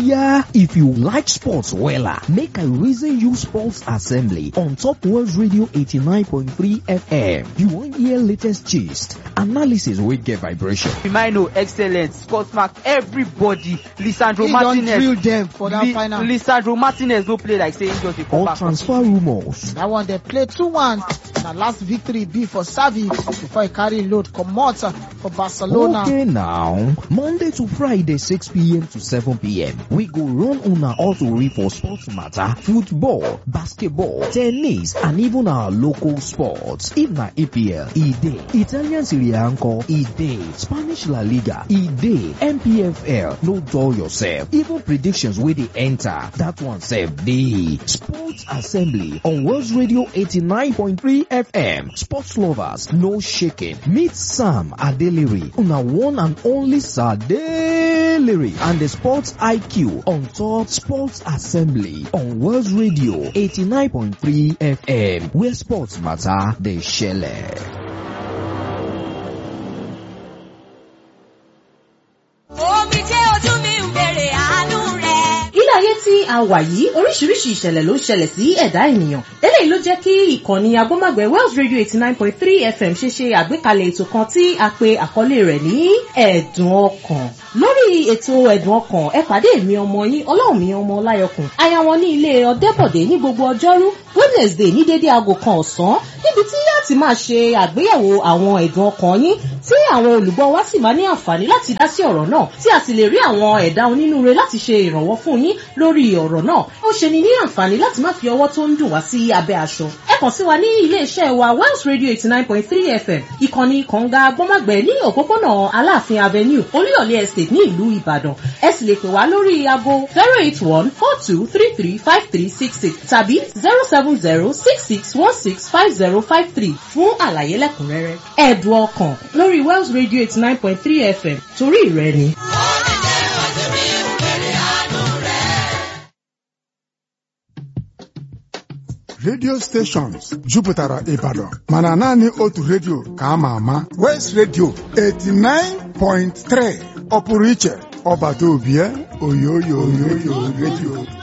yeah, if you like sports wella, make I reason you sports assembly on Top World Radio 89.3 FM. You wan hear latest gist, analysis wey get vibration. Firmino excellent, Scott Mark everybody, Lisandro He don Martinez. drill them for that Li- final. Lisandro Martinez no play like say he just dey come Or back. transfer rumours. That one they play 2-1. Na last victory be for Xavi before he carry load comot for Barcelona. Okay now, Monday to Friday 6pm to 7pm, we go run una auto for sports matter, football, basketball, tennis and even our local sports. If na EPL, e dey. Italian Serie A nko, e dey. Spanish La Liga, e dey. MPFL, no dull yourself. Even predictions wey dey enter, that one sef dey. Sports Assembly on World Radio 89.3 FM. Sports lovers, no shaking. Meet Sam Adeliri, una one and only Sadeliri, and the Sports IQ on top Sports Assembly on World Radio 89.3 FM, where sports matter, they share. omi jẹ́ ojú mi ń bèrè àánú rẹ̀. ilé ayé tí a wà yìí oríṣiríṣi ìṣẹ̀lẹ̀ ló ń ṣẹlẹ̀ sí ẹ̀dá ènìyàn eléyìí ló jẹ́ kí ìkànnì agbọ́mọ̀gbẹ́ Wells Radio eighty nine point three FM ṣe ṣe àgbékalẹ̀ ètò kan tí a pe àkọlé rẹ̀ ní ẹ̀dùn ọkàn lórí ètò ẹ̀dùn ọkàn ẹ pàdé mi ọmọ yín ọlọ́run mi ọmọ ọláyọkùn aya wọn ní ilé ọ̀dẹ́bọ̀dé ní gbogbo ọjọ́rú Wednesday ní dédé aago kan ọ̀sán níbi tí yá ti máa ṣe àgbéyẹ̀wò àwọn ẹ̀dùn ọkàn yín tí àwọn olùgbọ́ wa sì máa ní àǹfààní láti dá sí ọ̀rọ̀ náà tí a sì lè rí àwọn ẹ̀dá onínúure láti ṣe ìrànwọ́ fún yín lórí ọ̀rọ̀ náà ó ṣe ni ní àǹfààní láti má fi ọwọ́ tó ń dùn wá sí abẹ́ aṣọ ẹ kàn sí wa ní ilé-iṣẹ́ wa Wells Radio eighty nine point three FM ìkànnì kànga gbọ́mọ̀gbẹ́ ní òpópónà Aláàfin Avenue Olúyọ̀lé Estate ní ìlú Ìbàdàn ẹ sì lè pè wá lórí aago zero eight one four two three three five three six six tàbí zero seven zero six six one six five zero five three fún àlàyé lẹ́kùnrẹ́rẹ́ ẹ̀dùn ọkàn lórí Wells Radio eighty nine point three FM torí ìrẹ́ ni. omi jẹ́ ojú mi ń bèrè àánú rẹ̀. radio stations jupụtara Ibadan mana naanị otu redio ka a ma ama West Radio 89.3 ọ pụrụ iche ọbata obie oyoyo oyoyo redio